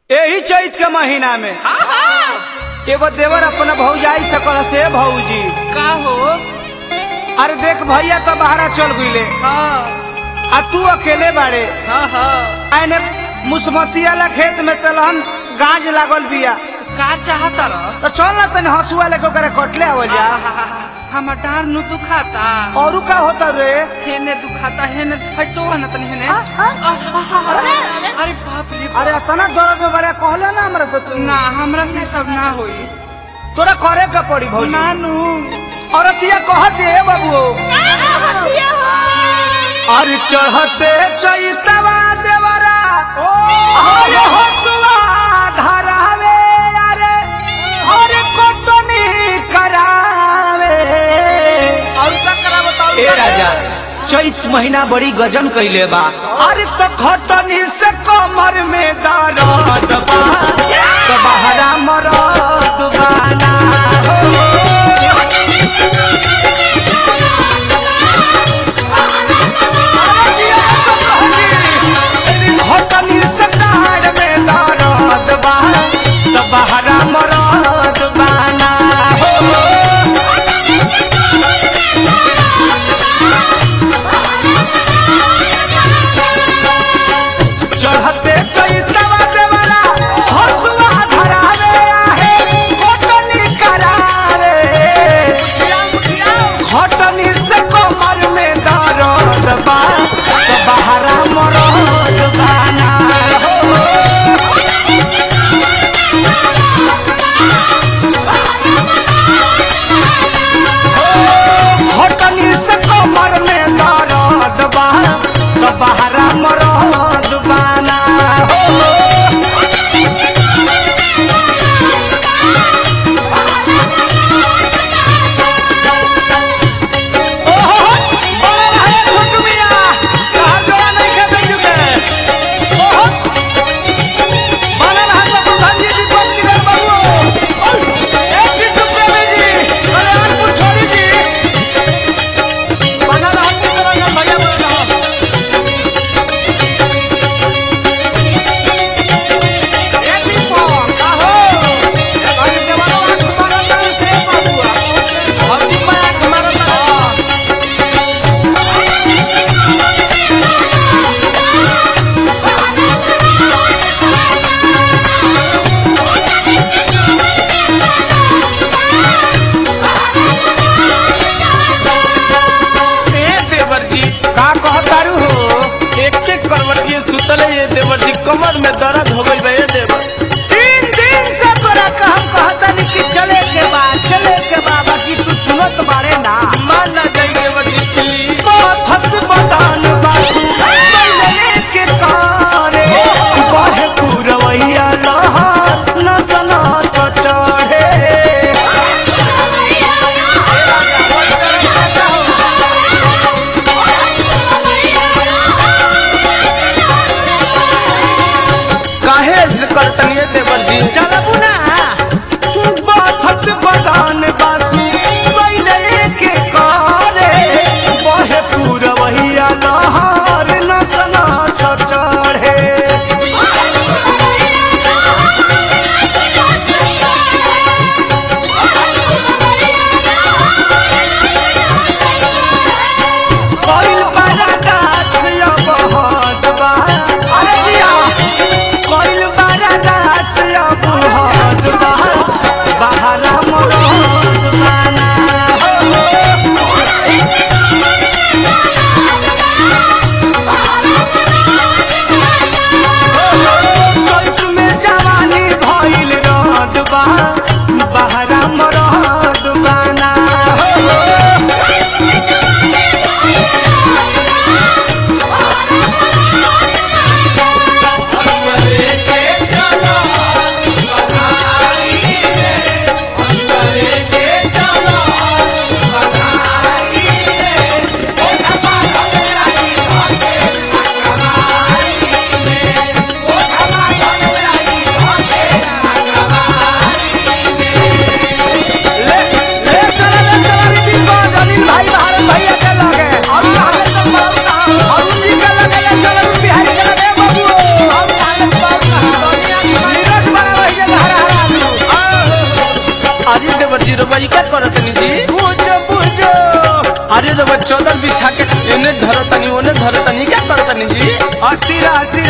यही चैत के महीना में एगो देवर अपना भौजाई सकल से भौजी का हो अरे देख भैया तो बाहरा चल गईले हाँ आ तू अकेले बाड़े हाँ हाँ आने मुसमतिया ला खेत में तलहन गाज लागल बिया का चाहता रह तो चल ना तनी हंसुआ लेके ओकरा कटले आवल जा हमर डार नु दुखाता औरू का होता रे हेने दुखाता हेने हटो न तनी हेने आ, आ, अरे बाप रे अरे इतना दर्द में बड़ा कहले ना हमरा से तू ना हमरा से सब ना होई तोरा करे का पड़ी भौजी नानू औरतिया कहत है बाबू अरे चढ़ते चैतवा देवरा अरे हसुआ धरावे अरे अरे कोटनी करावे और का करा बताओ ए राजा चैत महीना बड़ी गजन कैले बा अरे तो खटनी से कमर में दर्द बा तो बहरा मरद बाना हो होटनी से कार में दर्द बा तो बहरा मरद बाना हो चढ़ते चैतवा देवरा हसुआ धरावे आहे होटनी करावे घटनी से कमर में दर्द बा तो बहरा मरद बाना हो घटनी से कमर में दर्द बा तो बहरा मरद बाना हो ओहो बड़ा भाई छोटू मिया कहां जोड़ा नहीं खेपे चुके ओहो बड़ा भाई तो गांधी जी को निकल बाबू एक भी चुप नहीं जी कल्याणपुर छोड़ी जी बना रहा की तरह का भैया बोल रहा एक भी फोन का हो ये भाई जवानों का तुम्हारा तरह से बाबू और दिन में आज हमारा तरह ए देवर जी का कहतारू हो एक एक करवटिए सुतले ये देवर जी कमर में दर्द हो गई बा ये देवर तीन दिन से तोरा का हम कहतानी कि चले के बा चले के बा बाकी तू सुनत बारे ना मान ना जाई देवर जी प्लीज माथत बदान बासु बल्ले के तारे बहे पुरवैया लहा नसना सचढ़े काहे से करतनी ये देवर जी चलबू ना बाथत बदान बासु बल्ले के तारे बहे पुरवैया लहार नसना सचढ़े कोइल बड़ा दास या बहुत बा अरे जिया कोइल बड़ा दास या बहुत बा बहरा मरद रउआ ई का करतनी जी पूजो पूजो अरे रउआ चौदर बिछा के एने धरतनी ओने धरतनी क्या करतनी जी अस्थिर अस्थिर